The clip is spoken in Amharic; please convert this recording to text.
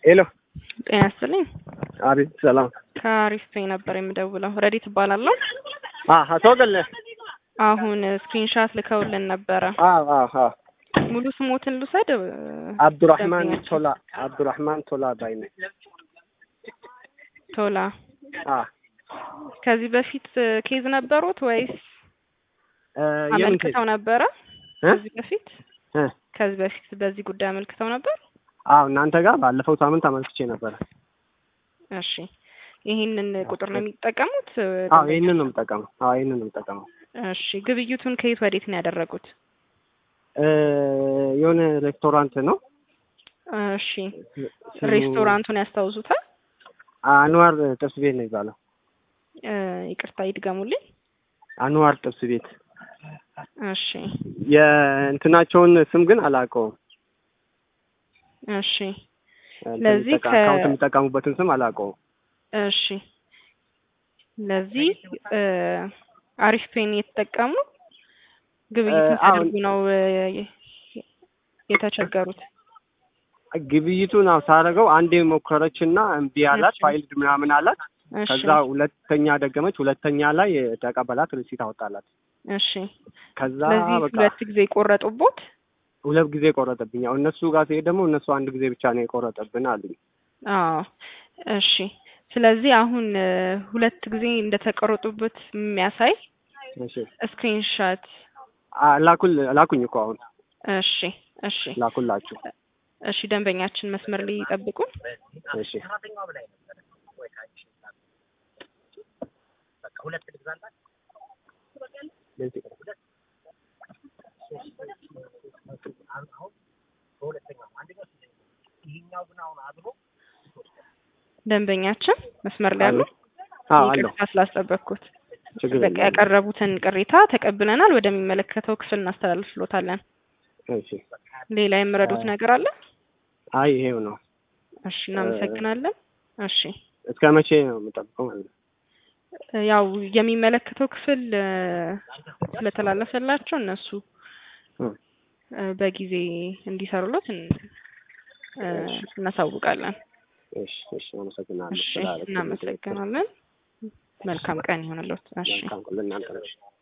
ሄሎ ጤና ይስጥልኝ። አቤት ሰላም ከአሪፍ ፔይ ነበር የምደውለው። ረዲት እባላለሁ። ቶገለ አሁን ስክሪንሻት ልከውልን ነበረ። ሙሉ ስሞትን ልውሰድ? አብዱራህማን ቶላ አብዱራህማን ቶላ ባይ ነኝ። ቶላ አ ከዚህ በፊት ኬዝ ነበሩት ወይስ የምን ኬዝ? አመልክተው ነበረ? እ? ከዚህ በፊት እ? ከዚህ በፊት በዚህ ጉዳይ አመልክተው ነበር? አዎ እናንተ ጋር ባለፈው ሳምንት አመልክቼ ነበረ። እሺ ይህንን ቁጥር ነው የሚጠቀሙት? አዎ ይህንን ነው የምጠቀመው። አዎ ይህንን ነው የምጠቀመው። እሺ ግብይቱን ከየት ወዴት ነው ያደረጉት? እ የሆነ ሬስቶራንት ነው እሺ ስሙ ሬስቶራንቱን ያስታውሱታል? አንዋር ጥብስ ቤት ነው የሚባለው። እ ይቅርታ ይድገሙልኝ። አንዋር ጥብስ ቤት እሺ የእንትናቸውን ስም ግን አላውቀውም። እሺ እንትን ለዚህ የሚጠቀ- ከ- አካውንት የሚጠቀሙበትን ስም አላውቀውም። እሺ ለዚህ እ አሪፍ ፔን የተጠቀሙ ግብይቱን እ አሁን- ሲያደርጉ ነው እ የተቸገሩት። ግብይቱን አዎ ሳደርገው አንዴ ሞከረች እና እምቢ አላት። እሺ። ፋይልድ ምናምን አላት። እሺ ከዛ ሁለተኛ ደገመች። ሁለተኛ ላይ ተቀበላት፣ ሪሲት አወጣላት። እሺ ከዛ ለዚህ በቃ ሁለት ጊዜ ቆረጡቦት? ሁለት ጊዜ ቆረጠብኝ። ያው እነሱ ጋር ሲሄድ ደግሞ እነሱ አንድ ጊዜ ብቻ ነው የቆረጠብን አሉኝ። አዎ እሺ ስለዚህ አሁን እ ሁለት ጊዜ እንደተቆረጡበት የሚያሳይ እሺ ስክሪንሻት አ- ላኩል ላኩኝ እኮ አሁን እሺ እሺ ላኩላችሁ። እሺ ደንበኛችን መስመር ላይ ይጠብቁ። እሺ ደንበኛችን መስመር ላይ አሉ። አዎ አለሁ። ይቅርታ ስላስጠበቅኩት። ችግር በቃ የለም። ያቀረቡትን ቅሬታ ተቀብለናል። ወደሚመለከተው ክፍል እናስተላልፍሎታለን። እሺ ሌላ የምረዱት ነገር አለ? አይ ይሄው ነው። እሺ እናመሰግናለን። እሺ እስከ መቼ ነው የምጠብቀው ማለት ነው? ያው የሚመለከተው ክፍል እ ስለተላለፈላቸው እነሱ እ እ በጊዜ እንዲሰሩለት እን- እ እናሳውቃለን። እሺ እሺ አመሰግናለሁ። እሺ ስላደረግልኝ። እናመሰግናለን። መልካም ቀን ይሆንልዎት። እሺ መልካም ቀን ለእናንተ ነው።